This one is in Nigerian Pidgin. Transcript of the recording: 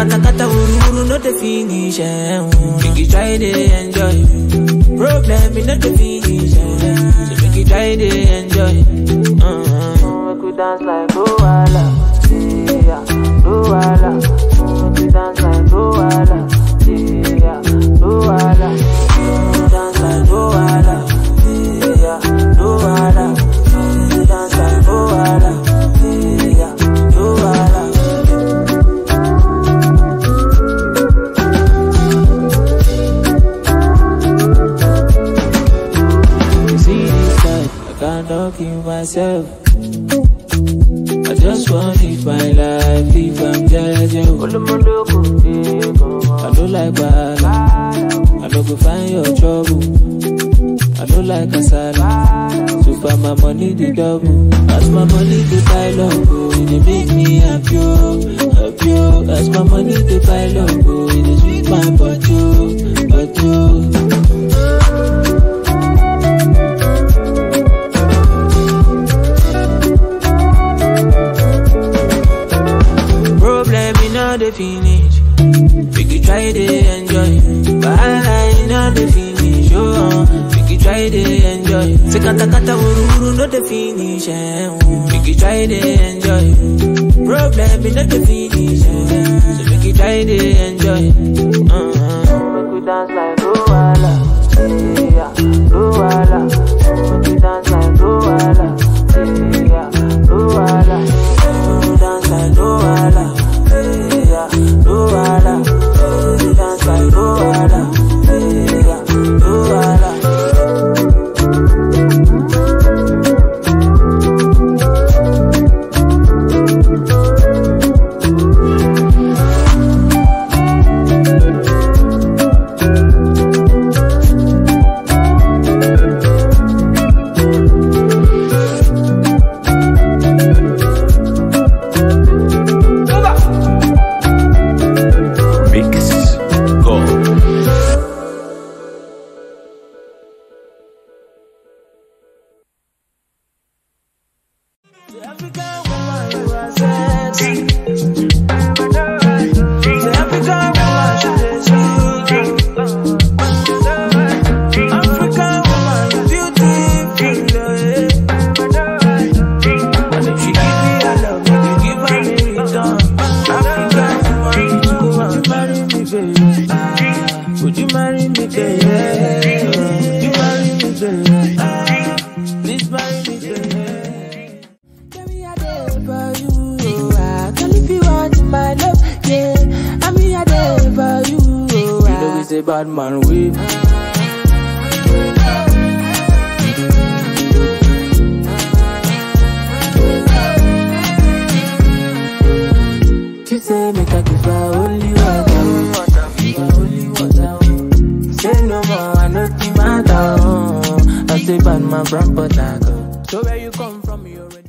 kata kata wuru wuru no the finish. Eh. Make you try to enjoy. Problem in not the finish. Eh. So make you try to enjoy. Uh-huh. Make we dance like Luala. Yeah, Luala. Make we dance like Luala. Yeah, Luala. Make we dance like Luala. Yeah, Luala. Make we dance like Luala. Yeah, Luala. See this life, I can't talk in myself. I just want it my life if I'm judging. I don't like bad. I don't go find your trouble. I don't like asala. So far my money the double. As my money the pile up, oh, it dey make me happy, oh, happy. oh. As my money the pile up, oh, it dey sweet my body, oh, body. oh. Problem in all the finish. Make you try to enjoy. Wahala in all the finish. Oh, make you try to enjoy. Say kata kata wuru wuru no the finish. Eh. Make you try to enjoy. Problem in all the finish. Eh. So make you try to enjoy. Uh-huh. Make you dance like Luala. Yeah, Luala. Make you dance like Luala. Yeah, Luala. Make you dance like Luala. Yeah, Luala. Make you dance like Luala. Yeah, Luala. Mix Go. African woman, you are sexy. The African woman, she dey sweet. African woman, you beautiful. eh. And if she give me her love, make you give her in return. African woman, would you marry me, baby? Ah, Would you marry me, baby? Would you marry me, baby? Ah, Please marry me, baby. Tell me I there for you, oh, ah. Girl, if you want my love, yeah, I'm here there for you, oh, ah. You know it's a bad man with. She say make I give her only water, give her only water. Say no more, I know the matter. oh. I say bad man from Port Harcourt. So where you come from, you already.